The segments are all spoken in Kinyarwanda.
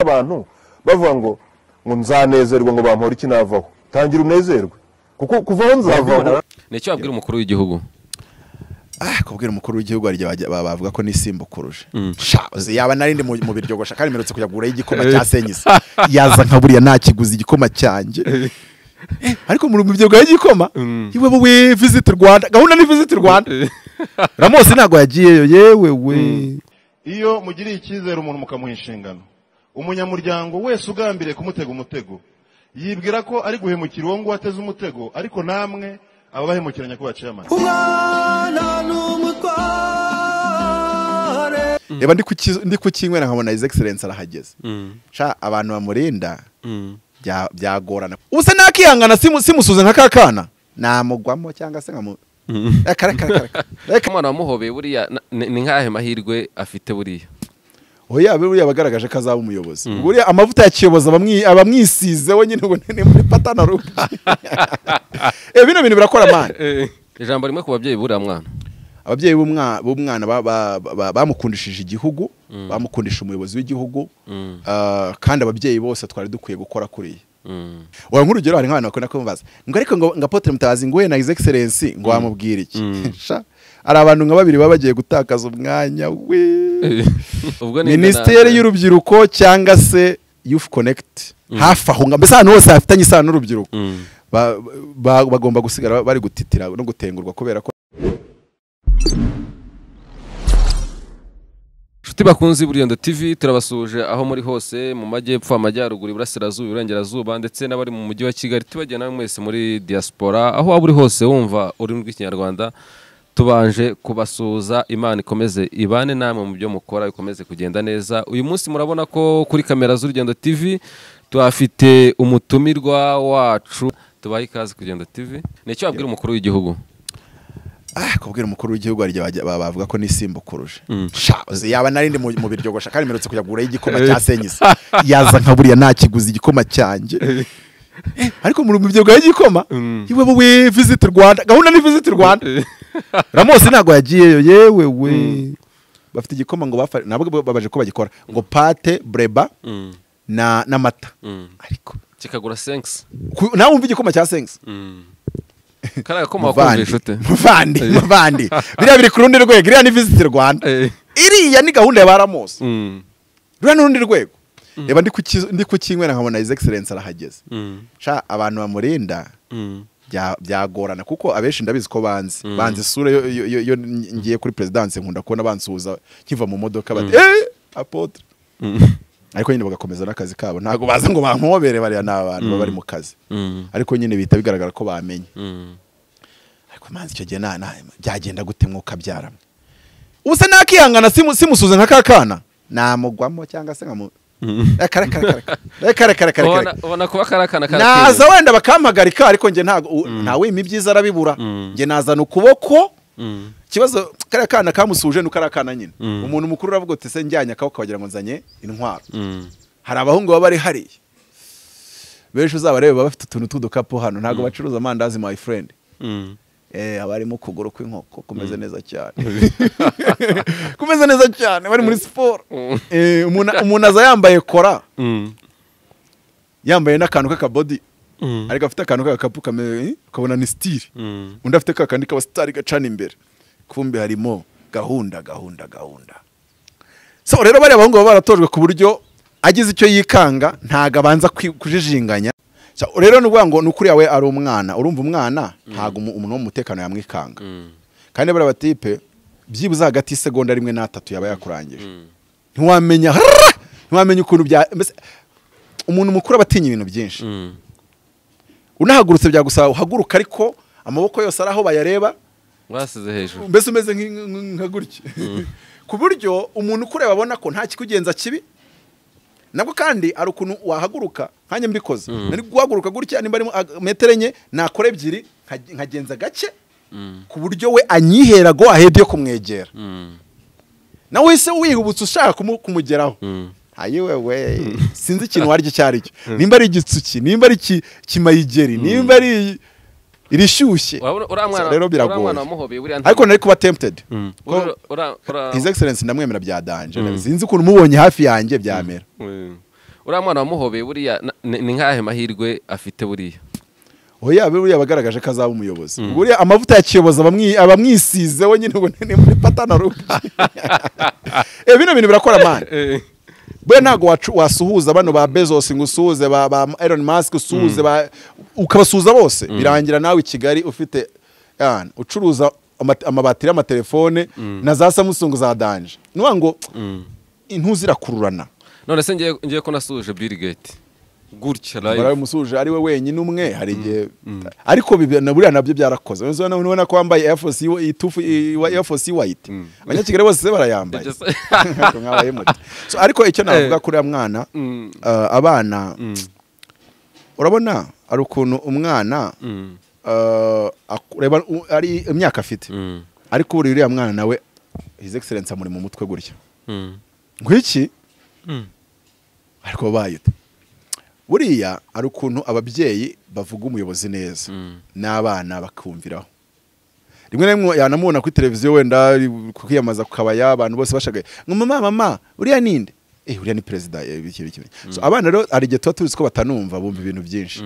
abantu bavuga ngo ngo nzanezerwe ngo bampore iki navaho tangira unezerwe kuko kuva aho nzavaho ni icyo wabwira umukuru w'igihugu ah kubwira umukuru w'igihugu hari igihe bajya- ba- bavuga ko nisimbukuruje sha uzi, yaba narindi mu mu biryogosha kandi mperutse kujya kugura igikoma cya senyisa yaza nka buriya nakiguze igikoma cyanjye Eh, ariko mu bibyogo y'igikoma iwe we visit rwanda gahunda ni visit rwanda ramosi ntabwo yagiyeyo yewe we iyo mugiriye icyizere umuntu mukamuha inshingano umunyamuryango wese ugambiriye kumutega umutego yibwira ko ari guhemukira uwo nguwo ateze umutego ariko namwe ababahemukira nyakubahwa amata reba ndi kuki- ndi kukinywera nkabona his excellence arahageze sha abantu bamurinda bya- byagorana ubu se nakihangana simu- simusuze nka ka kana namugwamo cyangwa se nkamu reka reka reka reka reka umwana wamuhobeye buriya na- ni ni nk'ahe mahirwe afite buriya oya buriya bagaragaje ko azaba umuyobozi buriya amavuta ya kiyobozi abamwi- abamwisize we nyine ngo ni- ni muri patana rupa Eh, bino bintu birakora mani ijambo rimwe ku babyeyi buriya mwana ababyeyi b'umwa- b'umwana ba- ba- ba- bamukundishije igihugu bamukundisha umuyobozi w'igihugu ah, kandi ababyeyi bose twari dukwiye gukora kuriya Mm. waba nk'urugero hari nk'abantu bakunda kumubaza ngo ariko ngo ngo apotre mutabazi nguhe na his excellence ngo wamubwira iki Sha, hari abantu nka babiri baba bagiye gutakaza umwanya we ubwo ni minisiteri y'urubyiruko cyangwa se youth connect hafi aho ngaho mbese ahantu hose hafitanye isano n'urubyiruko Ba- ba- bagomba gusigara bari gutitira no gutengurwa kubera ko inshuti bakunze buriyando tv turabasuhuje aho muri hose mu majyepfo amajyaruguru iburasirazuba iburengerazuba ndetse n'abari mu mujyi wa kigali tubagiye nawe mwese muri diaspora aho waba uri hose wumva ururimi rw'ikinyarwanda tubanje kubasuhuza imana ikomeze ibane namwe mu byo mukora bikomeze kugenda neza uyu munsi murabona ko kuri kamera z'urugendo tv tuhafite umutumirwa wacu tubahe ikaze kugenda tv ni icyo wabwira umukuru w'igihugu ah kubwira umukuru w'igihugu hari igihe bajya- ba- bavuga ko nisimbukuruje sha uzi, yaba narindi mu mu biryogosha kandi mperutse kujya kugura igikoma cya senyisa yaza nka buriya nakiguze igikoma cyanjye Eh, ariko mu bibyogo y'igikoma iwe we visit rwanda gahunda ni visit rwanda ramosi ntabwo yagiyeyo yewe we bafite igikoma ngo bafa nabwo babaje ko bagikora ngo pate breba na n'amata ariko kikagura senkisi ku- nawe wumva igikoma cya senyisa kariya koma wakunje inshuti muvandi muvandi biriya biri ku rundi rwego iriya ni visit rwanda Eh. iriya ni gahunda ya baramosi Mm. ruriya ni urundi rwego reba ndi kuki- ndi kukinywera nkabona his excellence arahageze Mm. sha abantu bamurinda Mm. bya- byagorana kuko abenshi ndabizi ko banzi banzi isura yo- yo- yo yo ngiye kuri perezidanse nkunda kubona bansuhuza nkiva mu modoka bati eee apotre ariko nyine bagakomeza n'akazi kabo ntabwo baza ngo bampobere bariya ni abantu baba bari mu kazi Mm. ariko nyine bihita bigaragara ko bamenye Mm. ariko manzi icyo gihe nta- nta- byagenda gute mwuka abyaramo ubu se nakihangana simu- simusuze nka ka kana namugwamo cyangwa se nkamu reka reka reka reka reka reka reka reka ubona reka ubona kuba kari akana naza wenda bakampagarika ariko njye ntago u- ntawe impa ibyiza arabibura njye nazana ukuboko ikibazo kariya kana kamusuje ni kariya kana nyine umuntu mukuru uravuga uti se njyanye akaboko wagira ngo nzanye intwaro hari abahungu baba bari hariya benshi uzabarebe baba bafite utuntu tw'udukapu hano ntabwo bacuruza amandazi my friend Eh, haba harimo ukuguru kw'inkoko kumeze neza cyane kumeze neza cyane bari muri siporo Eh, umuntu umuntu aza yambaye kora yambaye n'akantu k'akabodi ariko afite akantu k'agakapu kameze ukabona ni sitiri undi afite ka kandi kaba sitari gacana imbere kumbe harimo gahunda gahunda gahunda so rero bariya bahungu baba baratojwe ku buryo agize icyo yikanga ntago abanza kwi- kujijinganya So, rero ni ukuvuga ngo ni ukuri yawe ari umwana urumva umwana ntago umu- umuntu w'umutekano yamwikanga kandi bariya batipe byibuze hagati y'isegonda rimwe n'atatu yaba yakurangije ntiwamenya ntiwamenya ukuntu bya mbese umuntu mukuru aba atinya ibintu byinshi unahagurutse byagusaba uhaguruka ariko amaboko yose ari aho bayareba basize hejuru mbese umeze nk- nk- nka gutya ku buryo umuntu ukureba abona ko nta kikugenza kibi nabwo kandi hari ukuntu wahaguruka nkanjye mbikoze nari guhaguruka gutya nimba ari mu- ag- metero enye nakora ebyiri nka- nkagenza gake ku buryo we anyihera go ahedi yo kumwegera nawe uhise wihubutse ushaka kumu- kumugeraho ayiwe we sinzi ikintu waryo icyo ari cyo nimba ari igitsuki nimba ari iki- kimayigeri nimba ari irishyushye urabona uriya mwana rero uriya biragoye mwana wamuhobeye buriya nta- ariko nari kuba tempted Ura- ura- ura- his excellence ndamwemera bya danje sinzi ukuntu mubonye hafi yanjye byamera Mm. uriya mwana wamuhobeye buriya na- ni ni nk'ahe mahirwe afite buriya oya be buriya bagaragaje ko azaba umuyobozi buriya amavuta ya kiyobozi abamwi- abamwisize we nyine ubona ni muri patana rubi Eh, bino bintu birakora mani buriya ntabwo wacu- wasuhuza bano ba bezos ngo usuhuze ba ba elon musk usuhuze ba ukabasuhuza bose birangira nawe i kigali ufite yani, ucuruza ama- amabati y'amatelefone na za samusung za danje ni ukuvuga ngo intu zirakururana none se ngiye ngiye ko nasuje bill gate gutya barawe live musuje ari we wenyine umwe hari igihe ariko bibi- na buriya nabyo byarakoze Uretse noneho ubona ko wambaye Air Force y'u- itufu i- wa- Air Force white abanyakigali bose barayambaye Ibyo se- Ariko mwabaye muti. So, ariko icyo navuga kuri uriya mwana uh, abana urabona hari ukuntu umwana uh, aku- ureba u- ari imyaka afite Mm. ariko buri uriya mwana nawe his excellence amuri mu mutwe gutya Mm. nk'iki ariko bayita buriya hari ukuntu ababyeyi bavuga umuyobozi neza n'abana bakumviraho rimwe na rimwe yanamubona kuri televiziyo wenda kwiyamaza ku kabaya abantu bose bashagaye ngo mama mama uriya ninde eh uriya ni perezida eh, iki iki so abana rero hari igihe tuba tuzi ko batanumva bumva ibintu byinshi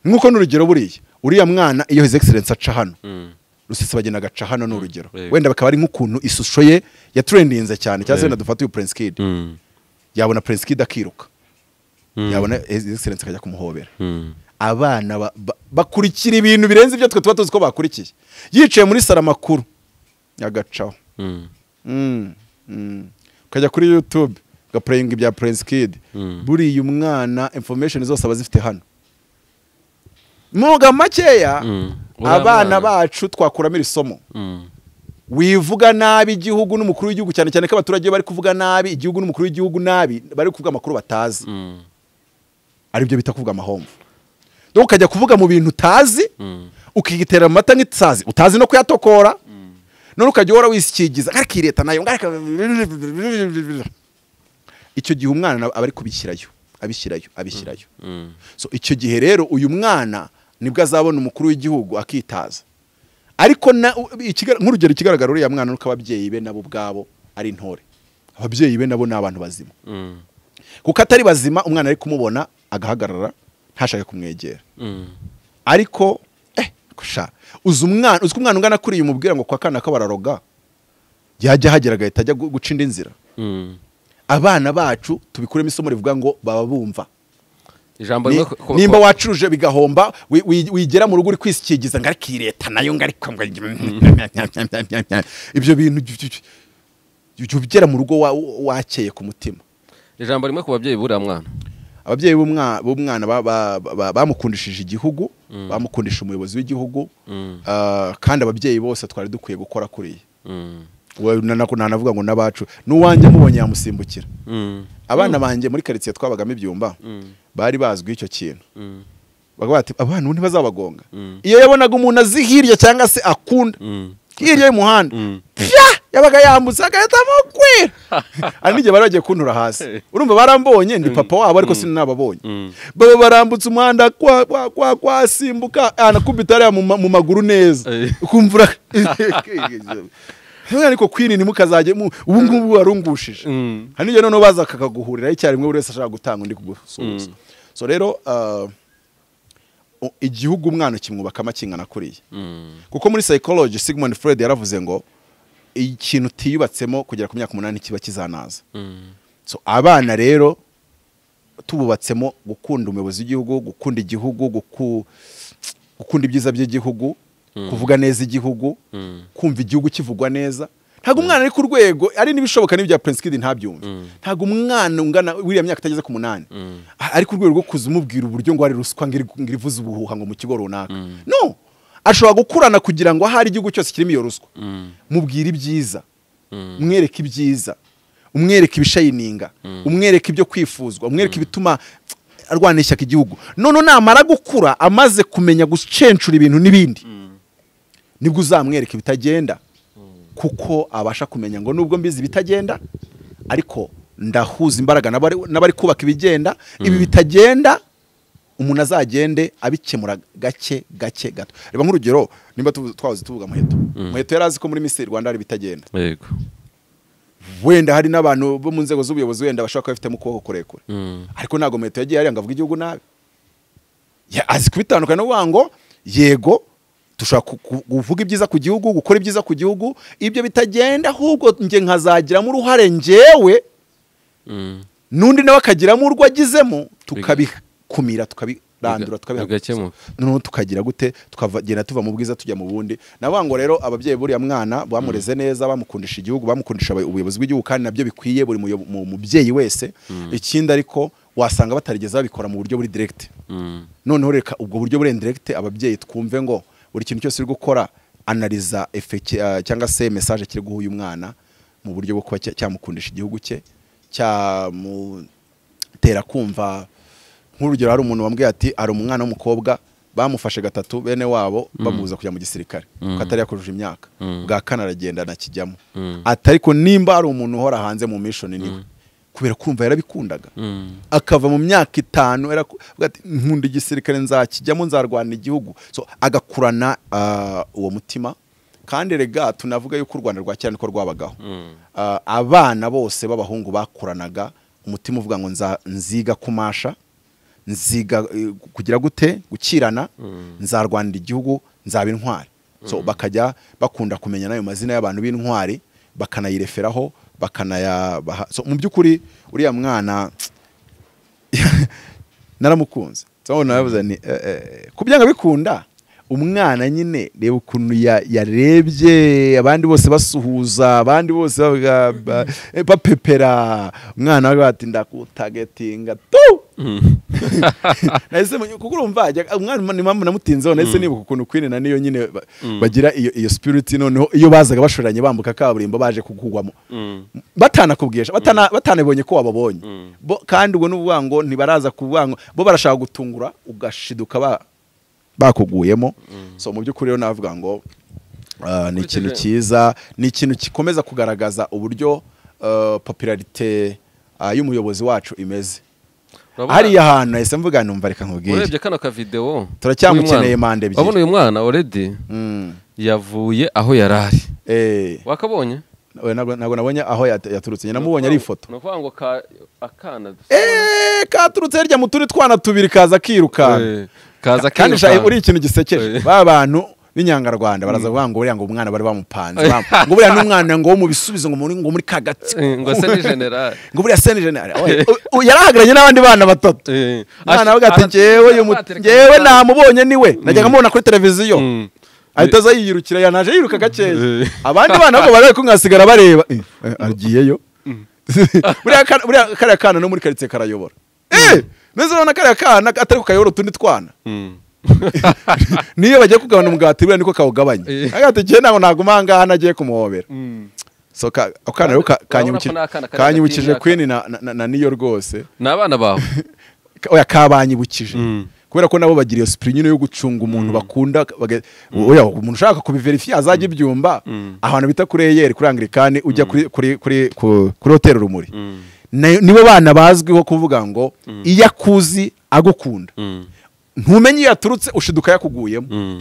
nk'uko n'urugero buriya uriya mwana iyo his excellence aca hano rusesabagina agaca hano ni urugero yego. wenda bakaba ari nk'ukuntu ishusho ye yaturendinze cyane cyangwa se wenda dufate uyu prince kid Mm. yabona prince kid akiruka yabona his excellence akajya kumuhobera Mm. abana ba- ba- bakurikira ibintu birenze ibyo twe tuba tuzi ko bakurikiye yicaye muri saro amakuru agacaho Mm. Mm, mm. ukajya kuri youtube ugapurayinga ibya prince kid buriya umwana information zose aba zifite hano muga makeya Mm. Uriya mwana. abana bacu twakuramo iri somo Mm. wivuga nabi igihugu n'umukuru w'igihugu cyane cyane ko abaturage iyo bari kuvuga nabi igihugu n'umukuru w'igihugu nabi bari kuvuga amakuru batazi Mm. aribyo bita kuvuga amahomvu do ukajya kuvuga mu bintu utazi Mm. ukigitera amata nk'isazi utazi no kuyatokora none ukajya uhora wisikigiza ariko iyi leta nayo ngarika icyo gihe umwana nawe aba ari kubishyirayo abishyirayo abishyirayo Mm. so icyo gihe rero uyu mwana nibwo azabona umukuru w'igihugu akitaza ariko na- u- ikiga- nk'urugero ikigaragara uriya mwana nuko ababyeyi be nabo ubwabo ari intore ababyeyi be nabo ni abantu bazima Mm. kuko atari bazima umwana ari kumubona agahagarara ntashake kumwegera Mm. ariko eh kusha uzi umwana uzi ko umwana ungana kuriya umubwira ngo kwa kana ko bararoga yajya ahagera agahita ajya gu- guca indi nzira Mm. abana bacu tubikuremo isomo rivuga ngo baba bumva ijambo Ni- rimwe ko- ko- nimba ko- wacuruje bigahomba wi- wi- wigera mu rugo uri kwisikigiza ngo ariko iyi leta nayo ngo ariko ngo- ibyo bintu jya- jya ugera mu rugo wa- wakeye ku mutima ijambo rimwe ku babyeyi buriya mwana ababyeyi b'umwa- b'umwana ba- ba- ba- bamukundishije igihugu bamukundisha umuyobozi w'igihugu ah, kandi ababyeyi bose twari dukwiye gukora kuriya Mm. We- na- na- nanavuga ngo n'abacu n'uwanjye mubonye yamusimbukira Mm. abana banjye muri karitsiye twabagamo ibyumba bari bazwi icyo kintu Mm. bavuga bati abana ubu ntibazabagonga iyo yabonaga umuntu azi hirya cyangwa se akunda Mm. hirya y'umuhanda pya yabaga yambutse agahita amukwira hari n'igihe bari bagiye kuntura hasi urumva barambonye ni papa wabo ariko sinababonye baba barambutse umuhanda kwa kwa kwa kwasimbuka anakubita hariya mu ma- mu maguru neza Eh. ukumvura None ariko kwirinda ntimukazajye mu ubu ngubu warungushije Mm. hari n'igihe noneho baza kakaguhurira icyarimwe buri wese ashaka gutanga undi kugusuhuza so rero ah, u- igihugu umwana ukimwubakamo akingana kuriya Mm. kuko muri psychology Sigmund Freud yaravuze ngo ikintu utiyubatsemo kugera ku myaka umunani kiba kizanaza Mm. so abana rero tububatsemo gukunda umuyobozi w'igihugu gukunda igihugu guku- gukunda ibyiza by'igihugu kuvuga neza igihugu kumva igihugu kivugwa neza ntabwo umwana ari ku rwego ari n'ibishoboka n'ibya Prince Kid ntabyumve ntabwo umwana ungana wiriya myaka itageze ku munani a- ari ku rwego rwo kuza umubwira uburyo ngo ari ruswa ngo iri- ngo irivuze ubuhuha ngo mu kigo runaka no ashobora gukurana kugira ngo ahari igihugu cyose kirimo iyo ruswa mubwire ibyiza umwereke ibyiza umwereke ibishayininga umwereke ibyo kwifuzwa umwereke ibituma arwana ishyaka igihugu none namara gukura amaze kumenya gucencura ibintu n'ibindi nibwo uzamwereka ibitagenda kuko abasha kumenya ngo nubwo mbizi ibitagenda ariko ndahuza imbaraga n'abari n'abari kubaka ibigenda ibi bitagenda umuntu azagende abikemura gake gake gato reba nk'urugero nimba tuvu- twahoze tuvuga muheto muheto yari azi ko muri misiri rwanda hari ibitagenda yego wenda hari n'abantu bo mu nzego z'ubuyobozi wenda bashobora kuba bafitemo ukuboko kurekure ariko ntabwo metero yagiye hariya ngo avuge igihugu nabi Ya- azi kubitandukanya no kuvuga ngo yego dushobora ku- ku- kuvuga ibyiza ku gihugu gukora ibyiza ku gihugu ibyo bitagenda ahubwo njye nkazagiramo uruhare njyewe n'undi nawe akagiramo urwo agizemo tukabikumira tukabirandura bigakemuka. noneho tukagira gute tukagenda tuva mu bwiza tujya mu bundi navuga ngo rero ababyeyi buriya mwana bamureze neza bamukundisha igihugu bamukundisha abayo- ubuyobozi bw'igihugu kandi nabyo bikwiye buri muyo- mu- mubyeyi wese ikindi ariko wasanga batarigeze babikora mu buryo buri direct noneho reka ubwo buryo buri direct ababyeyi twumve ngo buri kintu cyose uri gukora analiza effect, eh, cyangwa se message kiri guha uyu mwana mu buryo bwo kuba cya- cyamukundisha igihugu cye cyamutera kumva nk'urugero hari umuntu wambwiye ati hari umwana w'umukobwa bamufashe gatatu bene wabo bamubuza kujya mu gisirikare kuko atari yakujuje imyaka bwa kane aragenda anakijyamo ati ariko nimba hari umuntu uhora hanze mu mishoni niwe kubera kumva yarabikundaga akava mu myaka itanu yaraku- avuga ati, nkunda igisirikare nzakijyamo nzarwana igihugu so agakurana ah, uwo mutima kandi rega tunavuga yuko u rwanda rwa kera niko rwabagaho Ah, abana bose b'abahungu bakuranaga umutima uvuga ngo nza- nziga kumasha nziga eh, kugira gute gukirana nzarwanira igihugu nzaba intwari so bakajya bakunda kumenya n'ayo mazina y'abantu b'intwari bakanayireferaho bakanayabaha so mu by'ukuri uriya mwana naramukunze so naravuze ni eh, eh, ku byanga bikunda umwana nyine reba ukuntu ya- yarebye abandi bose basuhuza abandi bose bavuga, ba- eh, bapepera umwana we bati ndakutagetinga tu nahise mu- kuko urumva ajya- umwana ni mpamvu namutinzeho nahise nibuka ukuntu Queen na niyo nyine ba- bagira iyo iyo spirit noneho iyo bazaga bashoranye bambuka kaburimbo baje kukugwamo batanakubwisha batana- batanabonye ko wababonye Bo- kandi ubwo n'uvuga ngo ntibaraza kuvuga ngo bo barashaka gutungura ugashiduka ba bakuguyemo so mu by'ukuri rero navuga ngo ah, ni ikintu Ukurikije- cyiza ni ikintu gikomeza kugaragaza uburyo ah, popularite ah, y'umuyobozi wacu imeze Urabona- hariya hantu nahise mvuga numva reka urebye nkubwire kano kavidewo Turacyamukeneye uyu mwana. manda ebyiri. urabona uyu mwana oredi Mm. yavuye aho yari ari Eh, wakabonye we ntabwo ntabwo nabonye aho yat- yaturutse nyina mubonye ari ifoto ni ukuvuga ngo ka- akana Eh, katurutse hirya mu turi twana tubiri kaza kirukanka Eh, kaza kandi akiruka. shayi uri ikintu gisekeje Eh. ba bantu b'inyangarwanda baraza kuvuga ngo buriya ngo umwana bari bamupanze bam- ngo buriya n'umwana ngo wo mu bisubizo ngo muri ngo muri kagatsiko Eh, ngo se ni generali ngo buriya seni jenali yari ahagararanye n'abandi bana batatu umwana avuga ati njyewe uyu mu- njyewe namubonye niwe najyaga mubona kuri televiziyo Mm. ahita aza yiyirukira yanaje yiruka gakeya Eh. abandi bana nabwo bari kunkasigara bareba Eh, eh, agiyeyo buriya kana- buriya kariya kana no muri karitsiye karayobora Eh, neza urabona kariya kana atari kukayobora utundi twana Mm. niyo bagiye kugabana umugati buriya niko kawugabanya Eh. avuga ati njyewe ntabwo naguma aha ngaha nagiye kumuhobera so ka- ako kana rero ka- Urabona ko kanyibuki- ni akana kari kanyibukije hagati y'imyaka- queen na- na- na na niyo rwose ni abana bawe Ka- oya kabanyibukije kubera ko nabo bagira iyo sipiri nyine yo gucunga umuntu bakunda baga- oya umuntu ushaka kubiverifiya azajya ibyumva ahantu bita kuri eyeri kuri angirikani ujya kuri kuri kuri ku- kuri hoteli rumuri Na- nibo bana bazwiho kuvuga ngo iyo akuzi agukunda ntumenye iyo yaturutse ushiduka yakuguyemo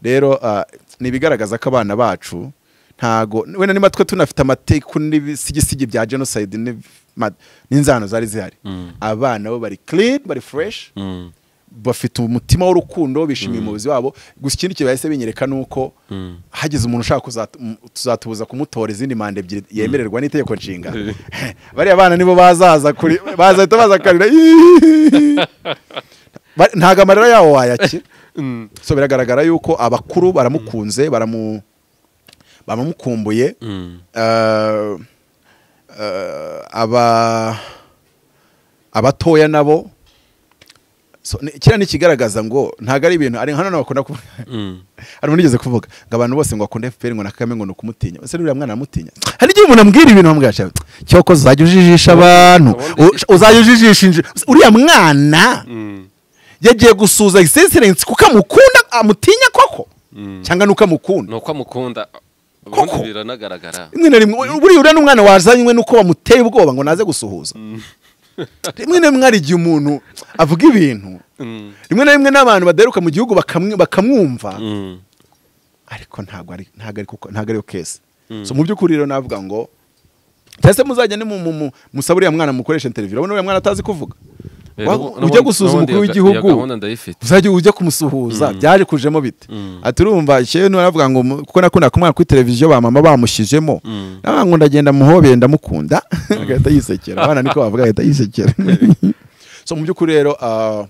rero ah, ni ibigaragaza ko abana bacu ntago wenda niba twe tunafite amateku n'ibisigisigi bya jenoside n'iv- ma- n'inzano zari zihari abana bo bari clean bari fresh bafite umutima w'urukundo bishimiye umuyobozi wabo gusa ikindi kintu bahise binyereka ni uko hagize umuntu ushaka kuzatu- m- tuzatubuza kumutora izindi manda ebyiri yemererwa n'itegeko nshinga bariya bana nibo bazaza kuri bazahita baza kurira Ba- ntago amarira yawo wayakira so biragaragara yuko abakuru baramukunze baramu baramukumbuye Eh, eh, aba abatoya nabo So, ni- kiriya ni ikigaragaza ngo ntabwo ari ibintu ari hano bakunda kuvuga hari umuntu ugeze kuvuga ngo abantu bose ngo bakunda FPR ngo na Kagame ngo ni ukumutinya ese uriya mwana aramutinya hari igihe umuntu ambwira ibintu bamwasha cyoko uzajya ujijisha abantu u- uzajya ujijisha inji- uriya mwana yagiye gusuza existence kuko amukunda amutinya koko cyangwa nuko amukunda ni uko amukunda Koko. ubundi biranagaragara rimwe na rimwe buriya uriya n'umwana wazanywe nuko bamuteye ubwoba ngo naze gusuhuza rimwe na rimwe hari igihe umuntu avuga ibintu rimwe na rimwe n'abantu badaheruka mu gihugu bakamwi- bakamwumva Mm. ariko ntabwo ari ntabwo ari kuko- ntabwo ariyo kesi so mu by'ukuri rero navuga ngo cyangwa se muzajya musaba uriya mwana mukoresha interiviyu urabona uriya mwana atazi kuvuga Eh, Wa- n'ubundi- ujya gusuza n'ubundi umukuru iyo ga- iyo w'igihugu gahunda ndayifite uzajya ujya kumusuhuza byaje kujemo bite ati urumva shewe naravuga ngo mu- kuko nakunda kumwana kuri televiziyo ba mama bamushyizemo nawe ngo ndagenda muhobeye ndamukunda agahita yisekera abana niko bavuga agahita yisekera so mu by'ukuri rero ah,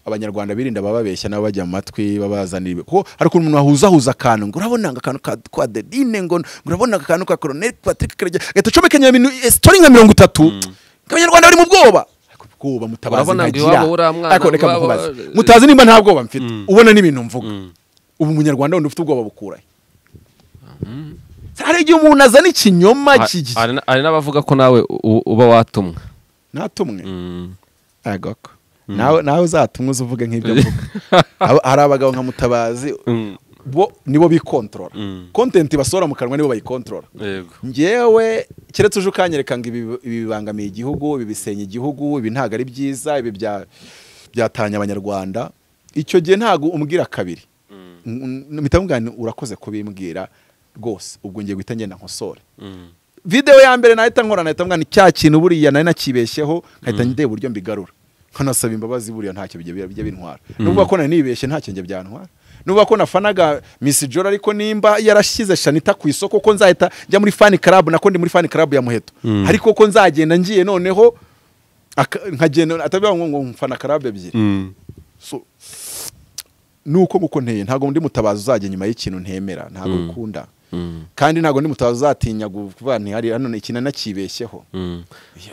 abanyarwanda birinda bababeshya nabo bajya mu matwi babazanira ibi- kuko hari ukuntu umuntu wahuzahuza akantu ngo urabona ngo akantu ka- kwa Adeline ngo ngo urabona ngo akantu ka Colonel Patrick Karegeya agahita acomekanya ibintu story nka mirongo itatu abanyarwanda bari mu bwoba Ariko ubwoba mutabazi Urabona ngo ntagira. iwabo uriya mwana Ariko reka iwabo- mukubaze. mutazi nimba nta bwoba mfite ubona n'ibintu mvuga ubu umunyarwanda wundi ufite ubwoba bukurahe hari igihe umuntu azana ikinyoma Ha- kigi- hari na- hari n'abavuga ko nawe u- uba watumwa natumwe agako nawe nawe uzatumwe uze uvuge nk'ibyo mvuga Aba- hari abagabo nka mutabazi Mm. bo nibo bikontorora Mm. kontenti basohora mu kanwa nibo bayikontorora yego njyewe keretse uje ukanyereka ngo ibi ibi bibangamiye igihugu ibi bisenya igihugu ibi ntabwo ari byiza ibi bya- byatanya abanyarwanda icyo gihe ntabwo umbwira kabiri mpita mvuga nti urakoze kubimbwira rwose ubwo ngiye guhita ngenda nkosore videwo ya mbere nahita nkora nahita mvuga nti cya kintu buriya nari nakibeshyeho nkahita ndeba uburyo mbigarura nkanasaba imbabazi buriya ntacyo bijya bijya bintwara n'ubwo ko nari nibeshye ntacyo njya byantwara n'ubwo ko nafanaga Miss Jora ariko nimba yarashyize Shanita ku isoko ko nzahita njya muri fan club nako ndi muri fan club ya Muheto ariko ko nzagenda ngiye noneho aka- nkagenda atabivuga ngo ngo mfana club ebyiri So, nuko nguko nteye ntabwo ndi mutabazi uzajya nyuma y'ikintu ntemera ntabwo ukunda kandi ntabwo ndi mutabazi uzatinya kuvuga nti hari hano iki nakibeshyeho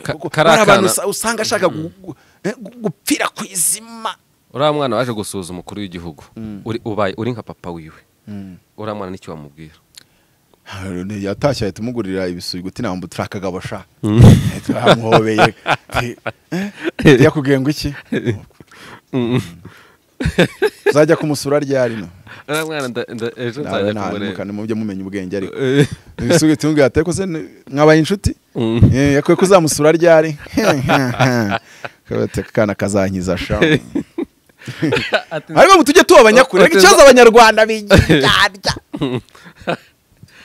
Ka- Kuko kari hari abantu akana- usa- usanga ashaka gu- gu- eh, gu- gupfira ku izima uriya mwana waje gusuhuza umukuru w'igihugu uri- ubaye uri nka papa wiwe uriya mwana nicyo wamubwira Harone yatashye ahita umugurira ibisuguti namba uturakaga basha amuhobeye yakubwiye ngo iki uzajya kumusura ryari no uriya mwana nda- nda- ejo nawe nzajya ntanuka kumureba mujye mumenya ubwenge ariko Eh, ibisuguti mubwira ati ariko se ni- mwabaye inshuti Mm. Eh, yakwiye ko uzamusura ryari Kavuga ati, "Aka kana kazankiza sha ati- ariko ngo tujye tubabanya kure ariko Ati- ikibazo abanyarwanda bigira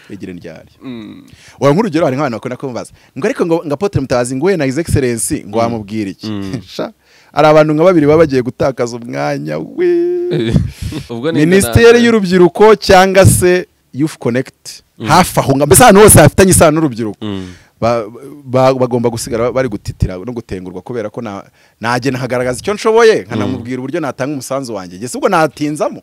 bigira ryari Mm. wa nk'urugero hari nk'abantu bakunda kumubaza ngo ariko ngo ngo apotre mutabazi ngo we na his excellence ngo wamubwira iki Sha, hari abantu nka babiri baba bagiye gutakaza umwanya we ubwo ni minisiteri y'urubyiruko cyangwa se youth connect hafi aho nga- mbese ahantu hose hafitanye isano n'urubyiruko ba- ba- bagomba gusigara bari gutitira no gutengurwa kubera ko na- najye nkagaragaza icyo nshoboye nkanamubwira uburyo natanga umusanzu wanjye gusa ubwo natinzamo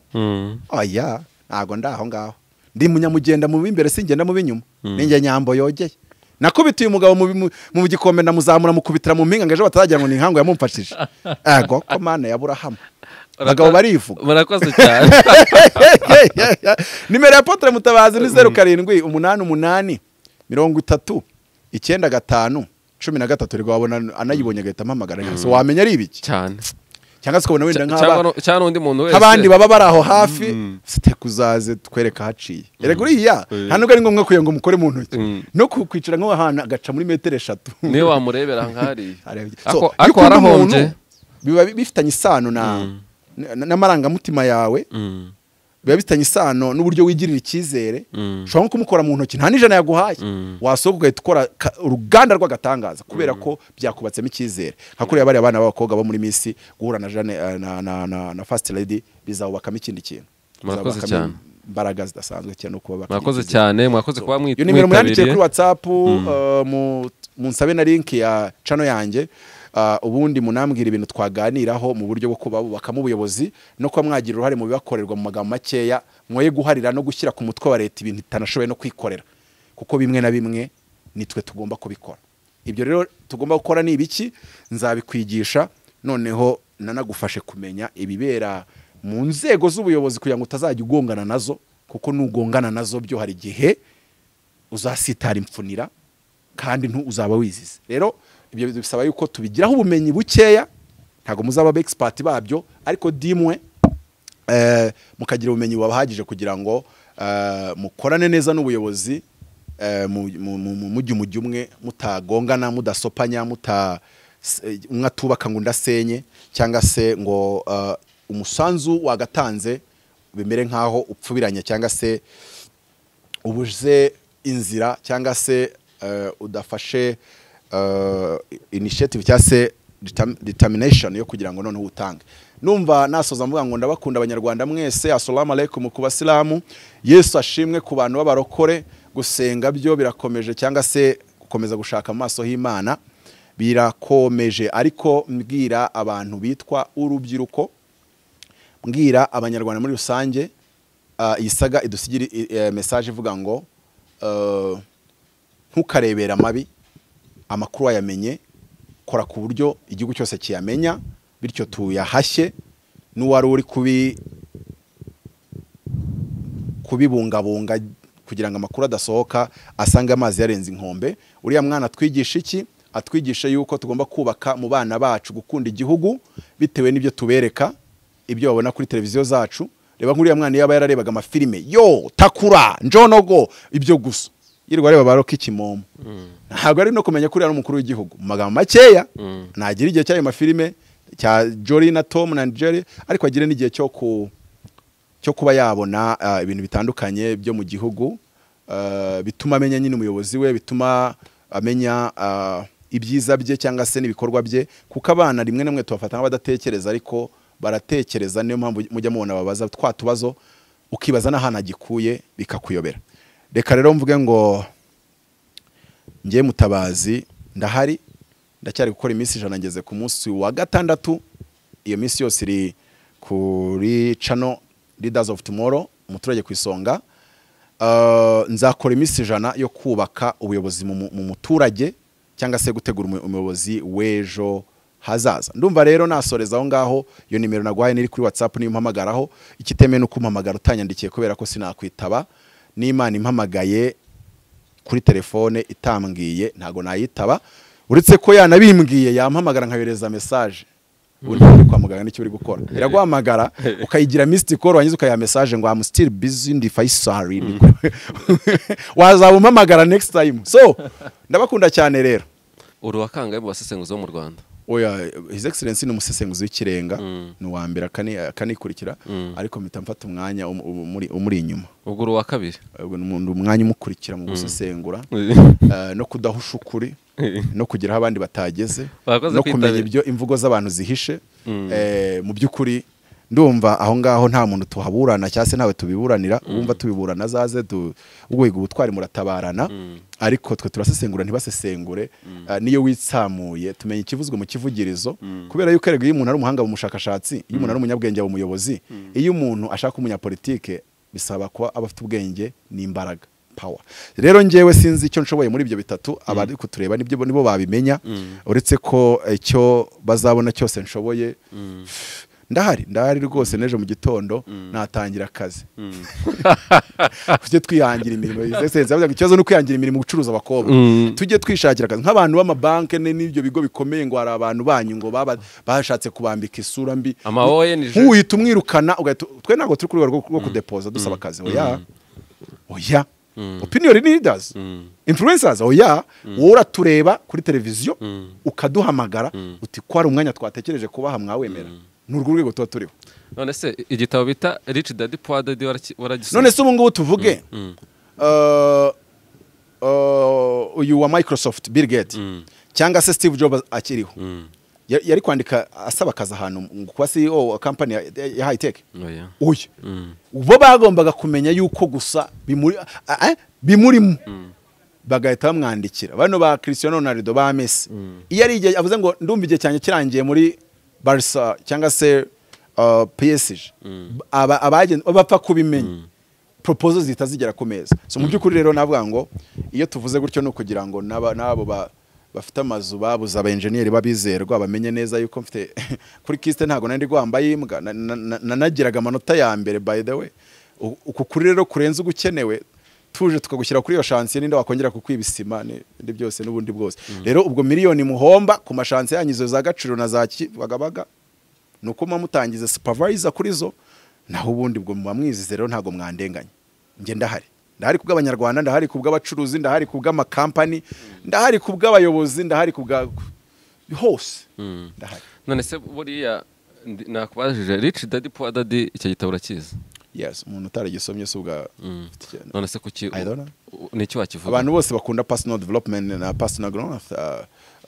oya ntago ndi aho ngaho ndi munyamugenda mu b'imbere singenda mu b'inyuma ninjye nyambo yogeye nakubitiye umugabo mu bimu- mu gikombe ndamuzamura mukubitira mu mpinga ngo ejo bataragira ngo ni inkangu yamumfashije ego ko mana ya burahamu abagabo barivuga murakoze cyane nimero ya potere mutabazi ni zeru karindwi umunani umunani mirongo itatu icyenda gatanu cumi na gatatu rero wabona anayibonye agahita ampamagara so wamenya ari ibiki cyane cyangwa se ukabona wenda cyangwa nk'aba nu- cyangwa n'undi muntu wese nk'abandi baba bari aho hafi siteka uzaze twereka ahaciye erega uriya nta nubwo ari ngombwa kugira ngo mukore mu ntoki no ku- kwicara nk'aho ahantu agaca muri metero eshatu niwe wamurebera nk'ariya Arabye. So, ariko iyo ariko ukunda warahombye umuntu, biba bi- bifitanye isano na na- n'amarangamutima yawe Mm. biba bifitanye isano n'uburyo wigirira icyizere Mm. ushobora nko kumukora mu ntoki nta n'ijana yaguhaye wasohoka ugahita ukora ka- uruganda rw'agatangaza kubera ko byakubatsemo icyizere nka kuriya bariya bana b'abakobwa bo muri minsi guhura na Jeanne, eh, na- na- na- na fasiti redi bizawubakamo ikindi kintu Murakoze Bizawubakamo cyane. imbaraga zidasanzwe cyane no kuba mwakoze cyane mwakoze kuba mwit- iyo nimero mwandikiye mwitabiriye kuri watsapu uh, mu- munsabe na linki ya cano yanjye uh, ubundi munambwira ibintu twaganiraho mu buryo bwo kuba bubakamo ubuyobozi no kuba mwagira uruhare mu bibakorerwa mu magambo makeya mwoye guharira no gushyira ku mutwe wa leta ibintu itanashoboye no kwikorera kuko bimwe na bimwe nitwe tugomba kubikora ibyo rero tugomba gukora ni ibiki nzabikwigisha noneho nanagufashe kumenya ibibera mu nzego z'ubuyobozi kugira ngo utazajya ugongana nazo kuko nugongana nazo byo hari igihe uzasitara imfunira kandi ntu uzaba wizize rero ibyo bisaba yuko tubigiraho ubumenyi bukeya ntabwo muzaba aba expert babyo ariko dimwe eh, mukagira ubumenyi bubahagije kugira ngo eh, mukorane neza n'ubuyobozi eh, mu- mu- mu- mu- mujye umujyi umwe mutagongana mudasopanya muta s- eh, umwe atubaka ngo undi asenye cyangwa se ngo eh, umusanzu wagatanze bimere nk'aho upfubiranye cyangwa se ubuze inzira cyangwa se eh, udafashe eh, initiative cyangwa se determ- determination yo kugira ngo noneho utange numva nasoza mvuga ngo ndabakunda abanyarwanda mwese assalamu alaikum ku basilamu yesu ashimwe ku bantu b'abarokore gusenga byo birakomeje cyangwa se gukomeza gushaka mu maso h'imana birakomeje ariko mbwira abantu bitwa urubyiruko mbwira abanyarwanda muri rusange ah, iyi saga idusigire eh, message ivuga ngo eh, ntukarebera amabi amakuru wayamenye kora ku buryo igihugu cyose kiyamenya bityo tuyahashye n'uwari uri kubi kubibungabunga kugira ngo amakuru adasohoka asange amazi yarenze inkombe uriya mwana atwigisha iki atwigisha yuko tugomba kubaka mu bana bacu gukunda igihugu bitewe n'ibyo tubereka ibyo babona kuri televiziyo zacu reba nk'uriya mwana yaba yararebaga amafilime yo takura njonogo ibyo gusa yirirwa areba baroka ikimomo ntabwo ari no kumenya ko uriya ari umukuru w'igihugu mu magambo makeya ntagira igihe cy'ayo mafilime cya Jory na Tom na Jerry ariko agire n'igihe cyo ku cyo kuba yabona ah, ibintu bitandukanye byo mu gihugu ah, bituma amenya nyine umuyobozi we bituma amenya ah, ibyiza bye cyangwa se n'ibikorwa bye kuko abana rimwe na rimwe tubafata nk'abadatekereza ariko baratekereza niyo mpamvu mujya mubona babaza twa tubazo ukibaza n'ahantu agikuye bikakuyobera reka rero mvuge ngo njye mutabazi ndahari ndacyari gukora iminsi ijana ngeze ku munsi wa gatandatu iyo minsi yose iri kuri cano leaders of tomorrow umuturage ku isonga Uh, nzakora iminsi ijana yo kubaka ubuyobozi mu mu- mu muturage cyangwa se gutegura umu- umuyobozi w'ejo hazaza ndumva rero nasoreza aho ngaho iyo nimero naguhaye niri kuri whatsapp niyo mpamagaraho ikitemewe ni uko umpamagara utanyandikiye kubera ko sinakwitaba n'imana impamagaye kuri telefone itambwiye ntago nayitaba uretse ko yanabimbwiye yampamagara nkayohereza message ubu ntabwo uri kwa muganga n'icyo uri gukora iraguhamagara ukayigira misiti koro wangiza ukayiha message ngo amu sitiri bizi ndi fayisari nibwo. wazaba umpamagara next time so ndabakunda cyane rero uri uwakangaye mu basesenguzi bo mu rwanda oya his excellence ni umusesenguzi w'ikirenga ni uwa mbere akani- akanikurikira ariko mpita mfata umwanya um- um- umuri- umuri inyuma ubwo uri uwa kabiri ubwo ni umuntu- umwanya umukurikira mu gusesengura eh, no kudahusha ukuri no kugeraho abandi batageze Bakoze no kwitabira. kumenya ibyo imvugo z'abantu zihishe eh, mu by'ukuri ndumva aho ngaho nta muntu tuhaburana cyangwa se ntawe tubiburanira wumva tubiburana azaze tu- uguhiga ubutwari muratabarana ariko twe turasesengura ntibasesengure eh, niyo witsamuye tumenya ikivuzwe mu kivugirizo kubera yuko erega iyo umuntu ari umuhanga mu bushakashatsi iyo umuntu ari umunyabwenge aba umuyobozi iyo umuntu ashaka umunyapolitike bisaba kuba aba afite ubwenge n'imbaraga power rero njyewe sinzi icyo nshoboye muri ibyo bitatu abari kutureba nibyo nibo babimenya uretse ko icyo bazabona cyose nshoboye ndahari ndahari rwose n'ejo mu gitondo natangira akazi tujye twihangira imirimo His Excellency yavuze ngo ikibazo ni ukwihangira imirimo gucuruza abakobwa tujye twishakira akazi nk'abantu b'amabanki ni- n'ibyo bigo bikomeye ngo hari abantu banyu ngo baba- bashatse kubambika isura mbi Ama-ONG. nk'uhita umwirukana ugahita twe ntabwo turi ku rwego rwo- rwo kudepoza dusaba akazi oya oya opinion leaders influencers oya wowe uratureba kuri televiziyo ukaduhamagara uti ko hari umwanya twatekereje kubaha mwawemera ni urwo rwego tuba turiho none se igitabo bita rich dadi poa dadi waragisoma none se ubu ngubu tuvuge eh, eh, uyu wa microsoft bill gates cyangwa se steve jobs akiriho Ya- yari kwandika asaba akazi ahantu ngo kuba ceo wa kampani ya- ya high tech Oya. uyu bo bagombaga kumenya yuko gusa bimuri- a- a- bimurimo bagahita bamwandikira bano ba Cristiano Ronaldo ba Messi iyo ari igihe avuze ngo ndumva igihe cyanjye kirangiye muri Barca cyangwa se uh, PSG aba abagen- bapfa kubimenya proposal zihita zigera ku meza so mu by'ukuri rero navuga ngo iyo tuvuze gutyo ni ukugira ngo n'aba- n'abo ba bafite amazu babuze aba enjeniyeri babizerwa bamenye neza yuko mfite kuri kiste ntabwo nari rwambaye imbwa na- na- na- nanagiraga amanota ya mbere by the way U- uku kuri rero kurenze ugukenewe tuje tukagushyira kuri iyo shansiyo ninde wakongera kukwibisima ni- n'ibindi byose n'ubundi bwose rero ubwo miliyoni muhomba ku mashansiyo yanyu izo za gaciro na za kibagabaga ni uko muba mutangiza supervisor kuri zo naho ubundi ubwo muba mwizize rero ntabwo mwandenganya njye ndahari ndahari ku bw'abanyarwanda ndahari ku bw'abacuruzi ndahari ku bw'amakampani ndahari ku bw'abayobozi ndahari ku bwa hose ndahari none se buriya ndi- nakubajije rich dadi poa dadi icyo gitabo urakizi yes umuntu utaragisomye si ubwa ufite ikintu. none se kuki I don't know. u- ni iki wakivuga abantu bose bakunda personal development na personal growth uh,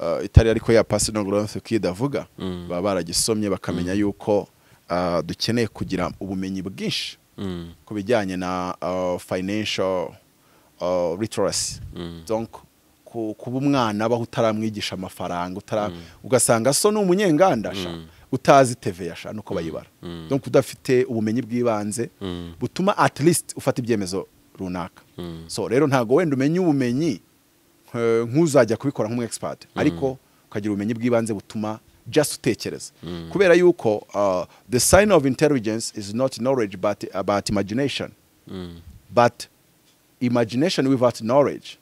uh, itari ariko ya personal growth kid avuga baba baragisomye bakamenya yuko uh, dukeneye kugira ubumenyi bwinshi Mm. ku bijyanye na uh, financial uh, literacy donc ku- kuba umwana abaho utaramwigisha amafaranga utara ugasanga so ni umunyenganda sha utazi teve yasha nuko bayibara donc udafite ubumenyi bw'ibanze butuma at least ufata ibyemezo runaka so rero ntago wenda umenye ubumenyi eh, nk'uzajya kubikora nk'umu expert ariko ukagira ubumenyi bw'ibanze butuma just utekereza kubera yuko uh, the sign of intelligence is not knowledge but about imagination but imagination without knowledge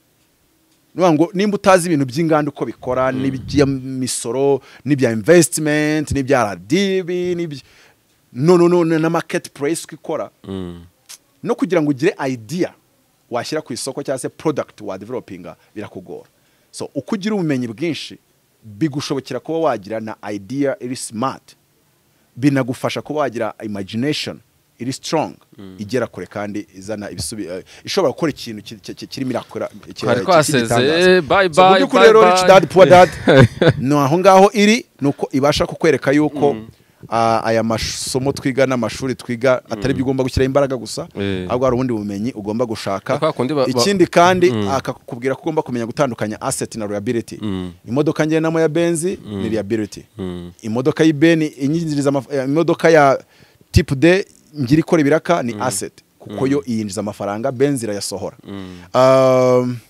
Nuvuga ngo nimba utazi ibintu by'inganda uko bikora n'iby'imisoro n'ibya investment n'ibya RDB n'ibya no no no na market price uko ikora no kugira ngo ugire idea washyira ku isoko cyangwa se product wa developinga birakugora so uko ugira ubumenyi bwinshi bigushobokera kuba wagira na idea iri smart binagufasha kuba wagira imagination iri strong igera kure kandi izana ibisubi eh, ishobora gukora ikintu ki- ki- ki- kirimo irakora ki- Twari ki- twasezeye, cy'igitangaza. bye So, mu bye, by'ukuri bye rero bye. rich dad poor dad ni aho ngaho iri ni uko ibasha kukwereka yuko ah, aya masomo twiga n'amashuri twiga atari byo ugomba gushyiraho imbaraga gusa Eh. ahubwo hari ubundi bumenyi ugomba gushaka Kwa kundi ba- ba- ikindi kandi akakubwira ko ugomba kumenya gutandukanya asset na liability imodoka ngendanwa ya benzi ni liability imodoka y'ibeni inyinjiriza amaf- eh, imodoka ya type D ngira ikora ibiraka ni asset kuko yo iyinjiza amafaranga benzi irayasohora Um,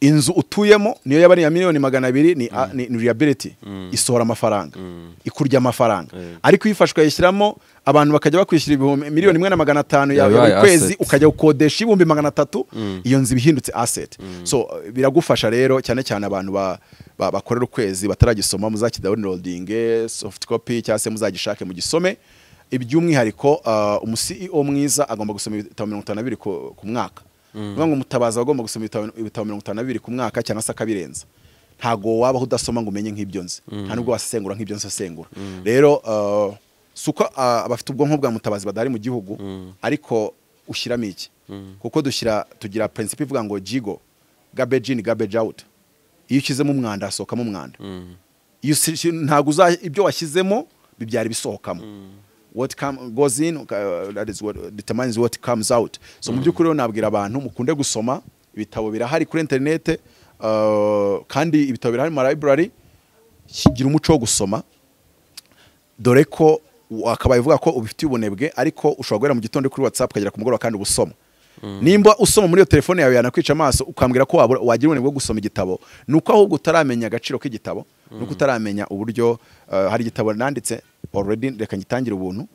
inzu utuyemo niyo yaba ari iya miliyoni magana abiri ni, a- ni, ni liability isohora amafaranga ikurya amafaranga ariko iyo ifashwe yayishyiramo abantu bakajya bakwishyura ibihumbi miliyoni imwe na magana atanu yawe Yabaye buri kwezi asset. ukajya gukodesha ibihumbi magana atatu iyo nzu iba ihindutse asset so uh, biragufasha rero cyane cyane abantu ba- ba- bakorera ukwezi bataragisoma muzakidawunirodinge soft copy cyangwa se muzagishake mugisome iby'umwihariko uh, umu CEO mwiza agomba gusoma ibitabo mirongo itanu na bibiri ku ku mwaka niyo ngo umutabazi aba agomba gusoma ibitabo ibitabo mirongo itanu na bibiri ku mwaka cyangwa se akabirenza ntago wabaho udasoma ngo umenye nk'ibyo nzi nta nubwo wasesengura nk'ibyo nsesengura rero uh, si uko uh, abafite ubwonko bwa mutabazi badahari mu gihugu ariko ushyiramo iki kuko dushyira tugira principe ivuga ngo jigo garbage in garbage out iyo ushyizemo umwanda hasohokamo umwanda iyo usi- ntago uza ibyo washyizemo bibyara ibisohokamo what come, goes in uh, that is what determines what comes out so mu by'ukuri rero nabwira abantu mukunde gusoma ibitabo birahari kuri interinete uh, kandi ibitabo birahari mu ma library kigira umuco wo gusoma dore ko wakabaye uvuga ko ubifitiye ubunebwe ariko ushobora guhera mu gitondo kuri whatsapp ukagera ku mugoroba kandi ubusoma nimba usoma muri iyo telefone yawe yanakwica amaso ukambwira ko wabura- wagira ubunebwe bwo gusoma igitabo ni uko ahubwo utaramenya agaciro k'igitabo ni uko utaramenya uburyo uh, hari igitabo nanditse already reka ngitangire ubuntu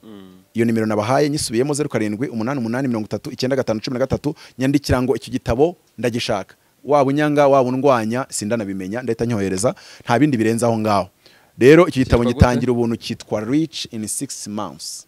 iyo nimero nabahaye nyisubiyemo zeru karindwi umunani umunani mirongo itatu icyenda gatanu cumi na gatatu nyandikira ngo icyo gitabo ndagishaka waba unyanga waba undwanya sindanabimenya ndahita nyohereza nta bindi birenze aho ngaho rero iki gitabo Cyitwa gute? ngitangira kugira ubuntu cyitwa rich in six months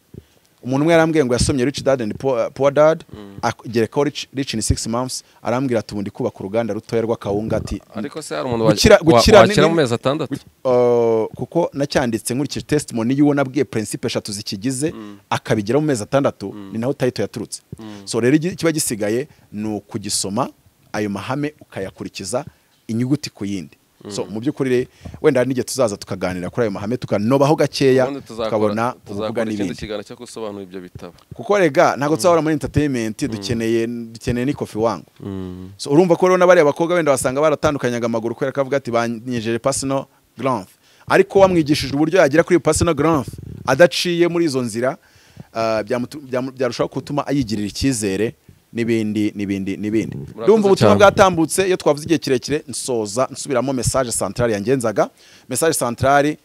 umuntu umwe yarambwiye ngo yasomye rich dad and poor, poor dad agerekaho rich, rich in six months arambwira ati ubundi kubaka uruganda rutoya rw'akawunga ati ariko se hari umuntu Gukira- wa- wa- gukira ni- wakira mu ni- mezi atandatu Uh, kuko nacyanditse nkurikije testimony y'uwo nabwiye principe eshatu zikigize akabigera mu mezi atandatu ni naho tayito yaturutse so rero igi- kiba gisigaye ni ukugisoma ayo mahame ukayakurikiza inyuguti ku yindi so mu by'ukuri re- wenda hari n'igihe tuzaza tukaganira kuri ayo mahame tukanobaho gakeya ubundi tuzakora- tukabona uvuga tuzakora ikindi n'ibindi kiganiro cyo gusobanura ibyo bitabo kuko rega ntabwo tuzahora muri entertainment dukeneye dukeneye n'ikofi wangu so urumva ko rero n'abariya bakobwa benda basanga baratandukanyaga amaguru kubera ko avuga ati banyejeje personal growth ariko wamwigishije uburyo yagera kuri personal growth adaciye muri izo nzira ah, byamutu- byamu- byarushaho gutuma yigirira icyizere n'ibindi n'ibindi n'ibindi Murakoze ndumva ubutumwa cyane. bwatambutse iyo twavuze igihe kirekire nsoza nsubiramo message centrale yangenzaga message centrale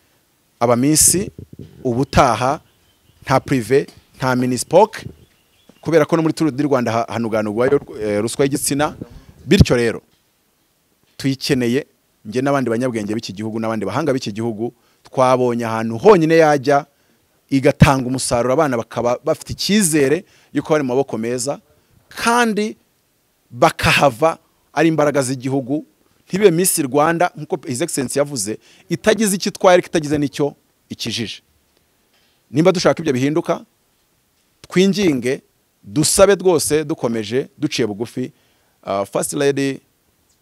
abamisi ubutaha nta prive nta minispoke kubera ko no muri turu di rwanda ha- hanuganurwayo eh, ruswa y'igitsina bityo rero tuyikeneye njye n'abandi banyabwenge b'iki gihugu n'abandi bahanga b'iki gihugu twabonye ahantu honyine yajya igatanga umusaruro abana bakaba bafite icyizere yuko bari mu maboko meza kandi bakahava ari imbaraga z'igihugu ntibe Miss Rwanda nkuko His Excellency yavuze itagize icyo itwaye ariko itagize n'icyo ikijije nimba dushaka ibyo bihinduka twinginge dusabe rwose dukomeje duciye bugufi ah, first lady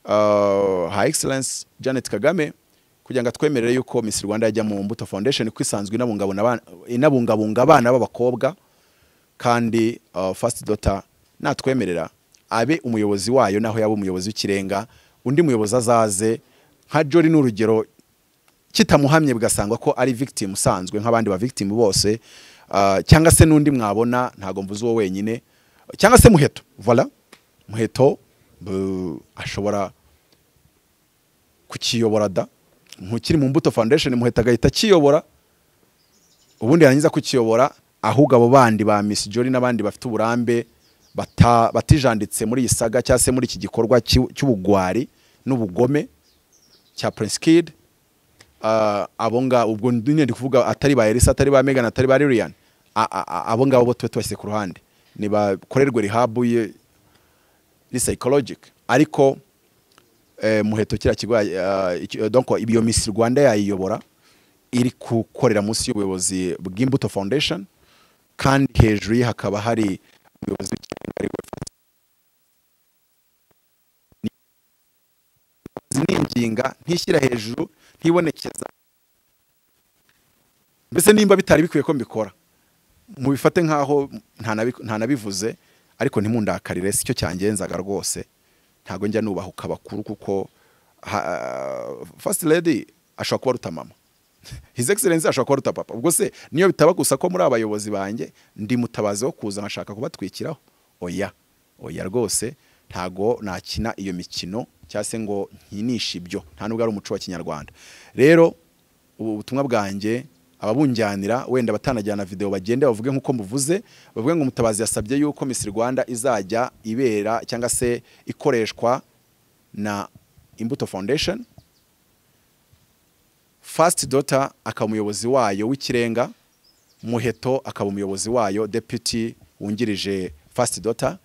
ah, her excellence janet kagame kugira ngo atwemerere yuko miss rwanda yajya mu mbuto foundation ko isanzwe inabungabunga abana- inabungabunga abana b'abakobwa kandi uh, first daughter natwemerera abe umuyobozi wayo naho yaba umuyobozi w'ikirenga undi muyobozi azaze nka jori ni urugero kitamuhamye bigasangwa ko ari victim usanzwe nk'abandi ba victim bose uh, cyangwa se n'undi mwabona ntago mvuze uwo wenyine cyangwa se muheto voilà muheto bu- ashobora kukiyobora da ntukiri mu mbuto foundation muheta agahita akiyobora ubundi yarangiza kukiyobora ahubwo abo bandi ba Miss Jolly n'abandi bafite uburambe bata- batijanditse muri iyi saga cyangwa se muri iki gikorwa cy'u- cy'ubugwari n'ubugome cya Prince Kid uh, abo ngabo ubwo nyine ndi kuvuga atari ba Elisa atari ba Megan atari ba Lilian A- a- a- abo ngabo bo tube tubashyize ku ruhande ni bakorerwe rehab ye ni psychologic ariko eh, muheto kiriya kigo eh, iki- eh, donc iyo Miss Rwanda yayiyobora iri gukorera munsi y'ubuyobozi bw'imbuto foundation kandi hejuru ye hakaba hari umuyobozi w'ikirenga ari we ninginga ntishyira hejuru ntibonekeza mbese nimba bitari bikwiye ko mbikora mubifate nk'aho ntanabi- ntanabivuze ariko ntimundakarire si cyo cyangenzaga rwose ntabwo njya nubahuka bakuru kuko ha- first lady ashobora kuba aruta mama his excellence ashobora kuba aruta papa ubwo se niyo bitaba gusa ko muri abayobozi banjye ndi mutabazi wo kuza nkashaka kubatwikiraho oya oya rwose ntago nakina iyo mikino cyangwa se ngo nkinishe ibyo nta nubwo ari umuco wa kinyarwanda rero ubu butumwa bwanjye ababunjyanira wenda batanajyana video bagende bavuge nk'uko muvuze bavuge ngo umutabazi yasabye yuko Miss Rwanda izajya ibera cyangwa se ikoreshwa na Imbuto Foundation First Daughter akaba umuyobozi wayo w'ikirenga Muheto akaba umuyobozi wayo deputy wungirije First Daughter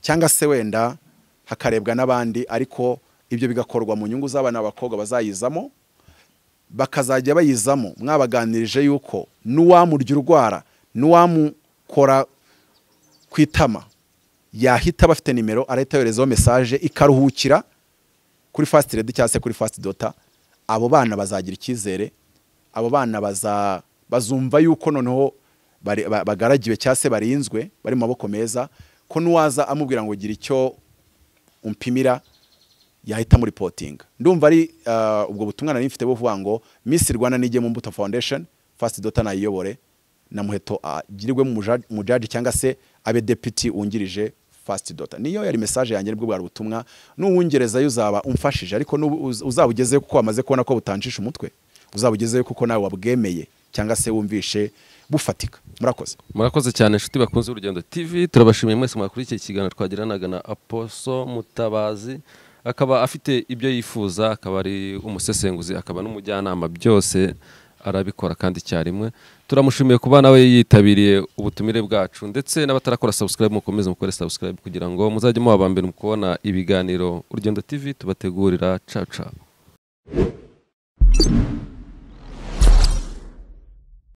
cyangwa se wenda hakarebwa n'abandi ariko ibyo bigakorwa mu nyungu z'abana b'abakobwa bazayizamo bakazajya bayizamo mwabaganirije yuko n'uwamurya urwara n'uwamukora ku itama yahita aba afite nimero arahita yoherezaho mesaje ikaruhukira kuri fast redi cyangwa se kuri fast dota abo bana bazagira icyizere abo bana baza bazumva yuko noneho bari- ba- bagaragiwe cyangwa se barinzwe bari mu maboko meza ko n'uwaza amubwira ngo gira icyo umpimira yahita muri potinga ndumva ari uh, ubwo butumwa nari mfite buvuga ngo Miss Rwanda nijye mu Mbuto Foundation First Daughter nayiyobore na muheto agirirwe mu muja- mu judge cyangwa se abe deputy wungirije First Daughter niyo yari message yanjye nibwo bwari ubutumwa n'uwungerezayo uzaba umfashije ariko n'ubu uz- uzabugezeyo kuko wamaze kubona ko butancisha umutwe uzabugezeyo kuko nawe wabwemeye cyangwa se wumvishe bufatika murakoze murakoze cyane inshuti bakunze urugendo tv turabashimiye mwese mwakurikiye ikiganiro twagiranaga na aposo mutabazi akaba afite ibyo yifuza akaba ari umusesenguzi akaba n'umujyanama byose arabikora kandi icyarimwe turamushimiye kuba nawe yitabiriye ubutumire bwacu ndetse n'abatarakora subscribe mukomeze mukore subscribe kugira ngo muzajye muba aba mbere mu kubona ibiganiro urugendo tv tubategurira cacao